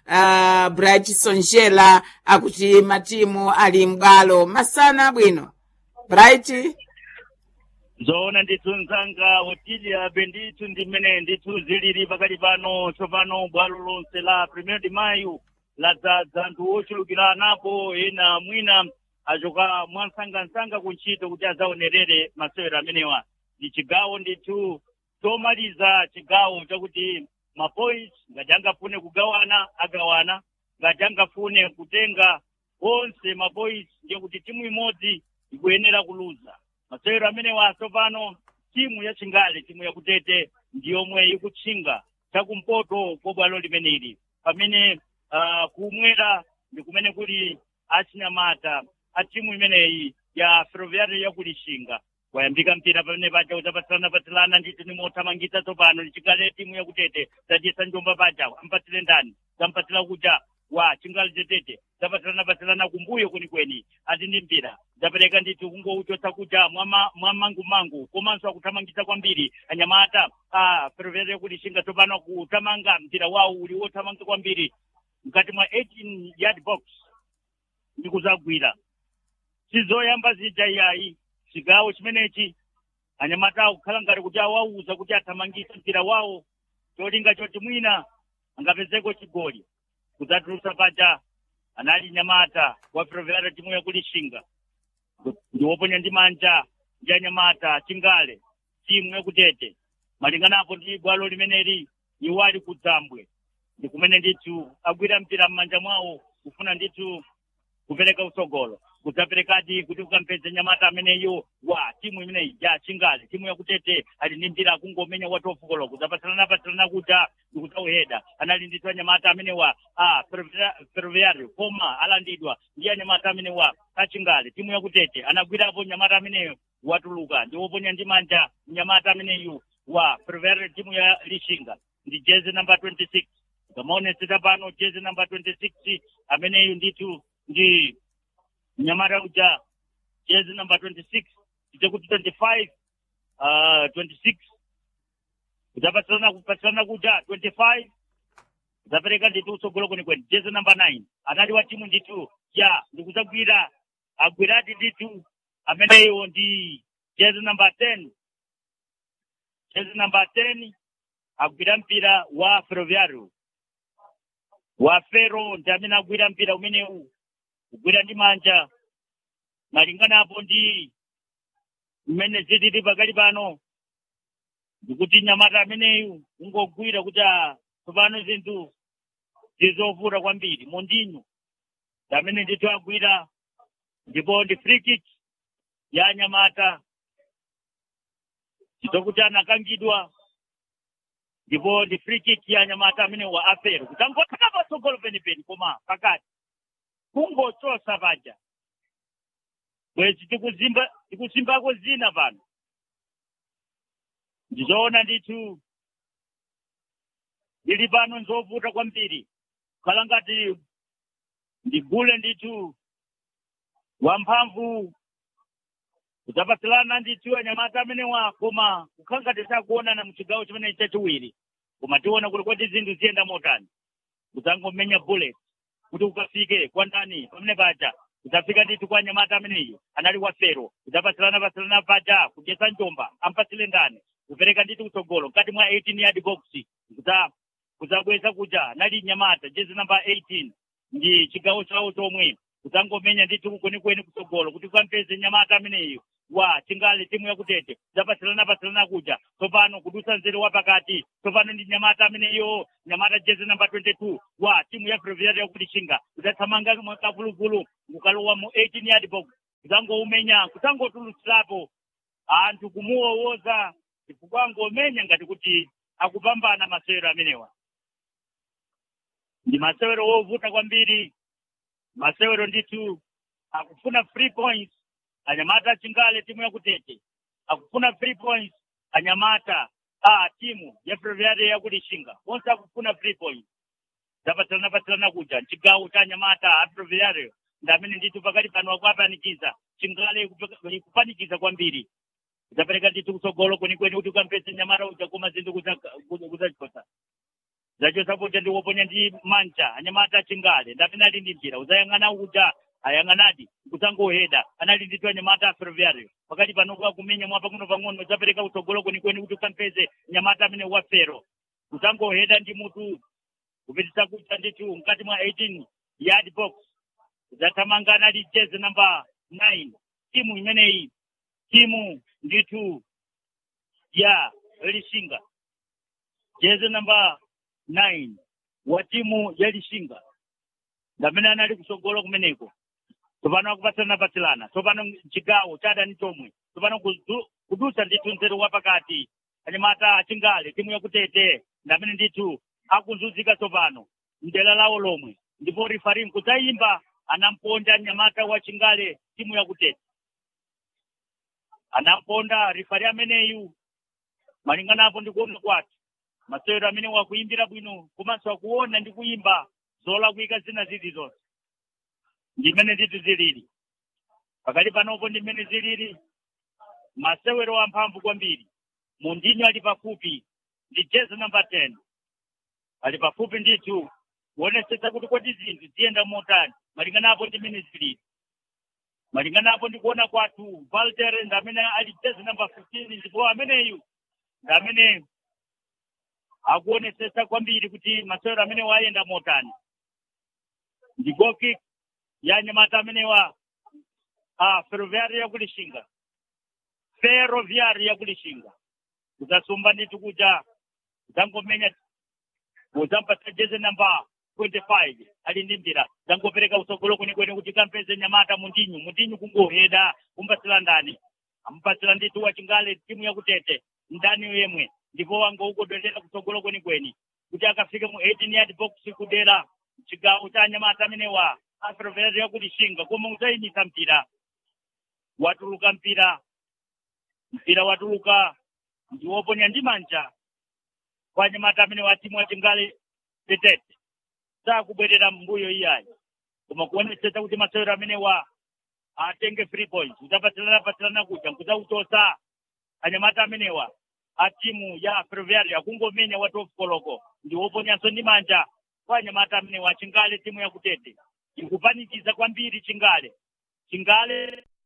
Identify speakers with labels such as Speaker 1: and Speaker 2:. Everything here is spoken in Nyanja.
Speaker 1: uh, bright sonjela akuti matimu ali m'bwalo masana bwino bright
Speaker 2: zoona ndithu mzanga otilia bendithu ndi mmene ndithu zilili pakati pano tsopano bwalo lonse la premier de mayo ladzaza anthu ochulukira anapo ena mwina achoka mwansangansanga kuntchito kuti adzaonerere masewero amenewa ndi chigawo ndithu chomaliza chigawo chakuti mapoints ngati angafune kugawana agawana ngati angafune kutenga onse mapoints ndiye kuti timu imodzi ikuyenera kuluza masewero amenewa tsopano timu ya chingale timu yakutete ndiyomwe ikutchinga chakumpoto kwa bwalo limeneli pamene uh, kumwera ndi kumene kuli achinyamata a timu imeneyi ya ferroviario yakulishinga wayambika mpira pamene paja udzapatsirana patsirana nditi nimothamangitsa tsopano ndichingale timu yakutete zadyesa njomba paja ampatsire ndani zampatsira kuja wa chingale tetete zapatsirana patsirana kumbuyo kwenikweni ati ndi mpira zapereka nditi kungouchotsa kuja mwamangumangu komanso akuthamangitsa kwambiri anyamata a ferroviario yakulishinga tsopano kuthamanga mpira wawo uli wothamanga kwambiri mkati mwa 18 yard box ndikuzagwira sizoyamba zija iyayi chigawo chimenechi anyamata akukhala ngati kuti awauza kuti athamangitse mpira wawo cholinga choti mwina angapezeko chigoli kudzatulutsa paja anali nyamata wa ferroviario timu yakulishinga ndiwoponya ndi manja ndi anyamata chingale timu yakutete malinganapo ndi bwalo limeneli iwo ali kudzambwe ndi kumene ndithu agwira mpira m'manja mwawo kufuna ndithu kupereka utsogolo kudzaperekadi kuti ukampeze nyamata ameneyo wa timu imeneyi ya chingale timu yakutete ali ndi mpira akungomenya watofukolo kudzapatsirana patsirana kuja ndikudzauheda anali ndithu anyamata amenewa a ferroviario koma alandidwa ndi anyamata amenewa achingale timu yakutete anagwirapo nyamata ameneyo watuluka ndiwoponya ndi manja nyamata ameneyu wa ferroviario timu ya lishinga ndi jezi namba 26 ngamaonetsera pano jezi namba 26 ameneyu ndithu ndi nyamata uja jezi namba 26 kuti 25 uh, 26 kudzapatsirana kupatsirana kuja 25 kudzapereka ndithu utsogolo kwenikweni jezi namba 9 anali wa timu ndithu ya ndikudzagwira agwirati ndithu ameneyo ndi jezi namba 10 jezi namba 10 agwira mpira wa ferroviario wa fero ndi amene agwira mpira umenewu kugwira ndi manja malinganapo ndi mmene zilili pakali pano ndikuti nyamata ameneyu ungogwira kuti tsopano zinthu zizovuta kwambiri mondinyo ndi amene ndithu agwira ndipo ndi free kick ya nyamata chitokuti anakangidwa ndipo ndi free kick ya nyamata amene wa afero kuti angotaka patsogolo penipeni koma pakati kungochosa paja bwezi tikuzimba tikuzimbako zina pano ndizoona ndithu ndili pano nzovuta kwambiri khala ngati ndigule ndithu wamphamvu kudzapatsilana ndithu anyamata amenewa koma kukhala ngati sakuonana muchigawo chimene chachiwiri koma tiona kuti kodi zinthu ziyenda motani kudzangomenya bullet kuti ukafike kwa ndani pamene paja kudzafika ndithu kwa nyamata ameneyo anali wa fero kudzapatsilana patsilana paja kudyesa njomba ampatsile ndani kupereka ndithu kutsogolo mkati mwa 18 yard box kudza kudzabweza kuja anali nyamata jezi namba 18 ndi chigawo chawo chomwe kudzangomenya ndithu kwenikweni kutsogolo kuti ukampeze nyamata ameneyo wa chingale timu yakutete zapatsilana patsilana kuja tsopano kudusa nzere wa pakati tsopano ndi nyamata ameneyo nyamata jezi namba 22 wa timu ya ferroviario yakulishinga kudzathamanga mwakavuluvulu kukalowa mu 18 yard box kudzangoumenya kudzangotulutsirapo anthu kumuwowoza chifukwa angomenya ngati kuti akupambana masewero amenewa ndi masewero wovuta kwambiri masewero ndithu akufuna free points anyamata chingale timu yakutete akufuna free points anyamata a timu ya ferroviario yakulishinga onse akufuna free points zapatsilana patsilana kuja chigawo cha anyamata a ferroviario ndi amene ndithu pakati pano akuapanikiza chingale ikupanikiza kwambiri zapereka ndithu kutsogolo kwenikweni kuti ukampeze nyamata uja koma zinthu kudzachosa zacho sapote ndiwoponya ndi manja anyamata chingale ndapena ali ndi njira uzayang'ana uja ayang'anadi kusangoheda anali nditu anyamata a ferroviario pakati panokuwa kumenya mwa pang'ono pang'ono zapereka utsogolo kwenikweni kuti ukampeze nyamata amene wafero kusangoheda ndi mutu kupitisa kucha nditu mkati mwa 18 yard box zathamangana ali jezi namba 9 timu imeneyi timu nditu ya lishinga jezi namba 9 wa timu ya lishinga ndamene anali kusogolo kumeneko tsopano akupatsirana patsilana tsopano chigawo cha adani chomwe tsopano kudu- kudusa ndithu nzeru wapakati anyamata achingale timu yakutete ndamene ndithu akuzunzika tsopano mdera lawo lomwe ndipo rifarim kudzayimba anamponda nyamata wa chingale timu yakutete anamponda rifari ameneyu malingana apo ndikuona kwati masewero amene wakuyimbira bwino komanso akuona ndi kuyimba zolakwika zina zili zonse ndimene ndithu zilili pakati panopo ndimene zilili masewero amphamvu kwambiri mundinyo ali pafupi ndi jezi namba 10 ali pafupi ndithu kuonesetsa kuti kodi zinthu ziyenda motani malingana apo ndimene zilili malingana apo ndikuona kwathu valter ndamene ali jezi namba 15 ndipo ameneyu ndamene akuonesetsa kwambiri kuti masewero amene wayenda motani ndi goal kick ya nyamata amenewa a ferroviari yakulishinga ferroviari yakulishinga kudzasumba ndithu kuja kudzangomenya kudzampatsa jezi namba 25 ali ndi mbira dzangopereka utsogolo kwenikweni kuti kampeze nyamata mundinyu mundinyu kungoheda kumpatsira ndani amupatsira ndithu wachingale timu yakutete ndani yemwe ndipo wangoukodolera kutsogolo kwenikweni kuti akafike mu 18 yard box kudera chigawo cha anyamata amenewa aferroviari yakulishinga koma udzayimisa mpira watuluka mpira mpira watuluka ndiwoponya ndi manja kwa anyamata amene wa timu wachingale tetete sakubwerera mbuyo iyayi koma kuonesetsa kuti masewero amenewa atenge free points udzapatsirana patsirana kuja kudzautosa anyamata amenewa a timu ya ferroviario akungomenya wa 12 koloko ndiwoponyanso ndi manja kwa anyamata amenewa chingale timu yakutete ikupanikiza kwambiri chingale chingale